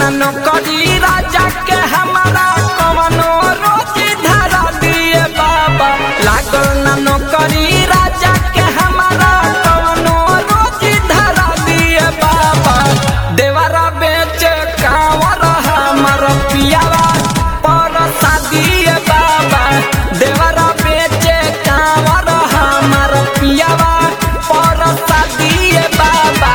न नौकरी राजा के हमारा कवनो रोजी धरा दिए बाबा लागल न नौकरी राजा के हमारा कवनो रोजी धरा दिए बाबा देवरा बेच कावर हमर पियावा पर दिए बाबा देवरा बेच कावर हमर पियावा पर दिए बाबा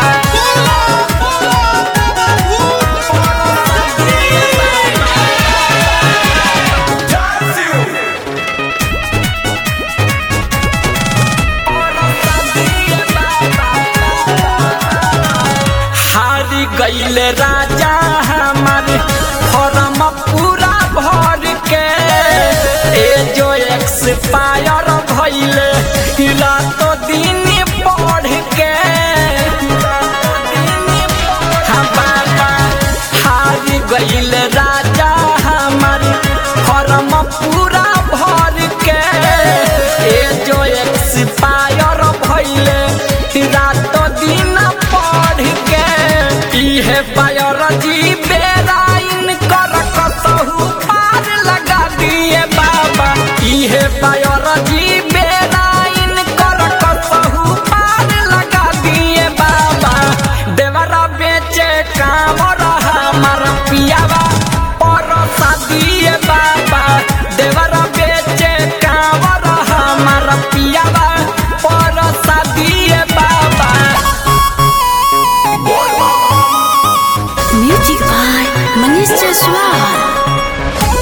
हारी गईले राजा हमार फॉर्म पूरा भर के ए जो एक्सपायर भइले हिला तो दिन पढ़ के हाँ बाबा हारी गईले राजा हमार फॉर्म पूरा भर के ए जो एक्सपायर भइले रात दिन पढ़ के इहे बायोलॉजी बेराइन कर कसहु पार लगा दिए बाबा इहे बायोलॉजी बेराइन कर कसहु पार लगा दिए बाबा देवरा बेचे काम हमार पियावा परसा दिए बाबा देवरा बेचे काम हमार पियावा परसा दिए बाबा Music by Manish Jaswal.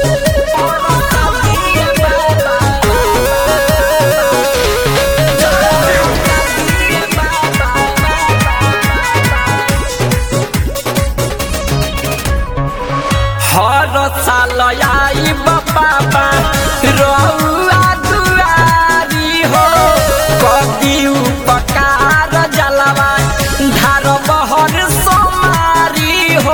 हर साल आई बाबा रउआ दुआरी हो कदी उपकार जलवा धार बहर सोमारी हो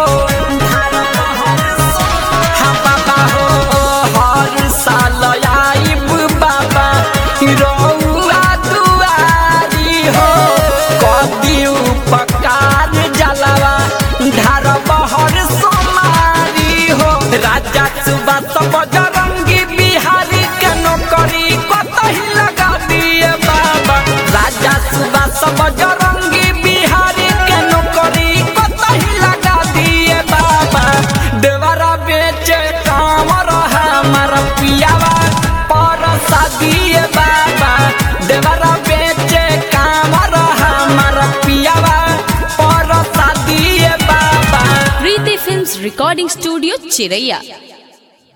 हाँ बाबा हो हर साल आई बाबा रउआ दुआरी हो कदी उपकार जलवा धार बहर सोमारी हो राजा सुबह सब जरंगी बिहारी के नौकरी कतही लगा दिए बाबा राजा सुबह सब जरंगी बिहारी के नौकरी कतही लगा दिए बाबा देवरा बेचे कामर हमार पियावा परसा दिए बाबा देवरा बेचे कामर हमार पियावा परसा दिए बाबा Preeti Films Recording Studio, Chiraiya.